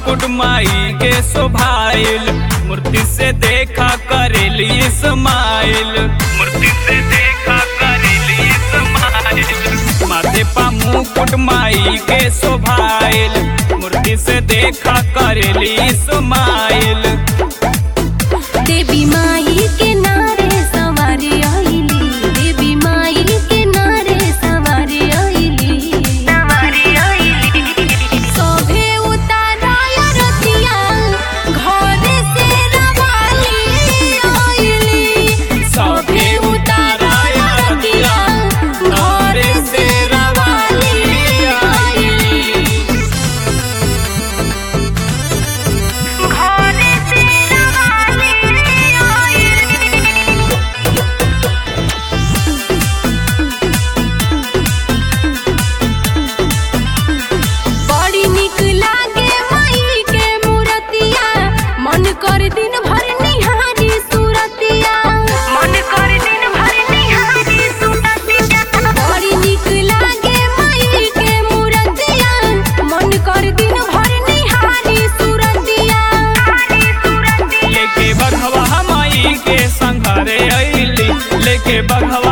मुकुट माई के शोभाइल मूर्ति से देखा करेली स्माइल मूर्ति से देखा करेली स्माइल माथे पा मुकुट माई के शोभाइल मूर्ति से देखा करेली स्माइल देवी माई के नारे सवारी आइली देवी माई के नारे सवारी आइली सवारी आइली सोभे उताराय रतिया घरे से रवाली आइली सभे उताराय रतिया, घरे से रवाली आइली। घरे से रवाली आइली बड़ी निक लागे माई के मूरतिया मन कर दिन भर निहारी सूरतिया मन कर दिन भर निहारी सूरतिया बड़ी निक लागे माई के मूरतिया मन कर दिन भर निहारी सूरतिया लेके बघवा माई के संघरे अइली लेके बघवा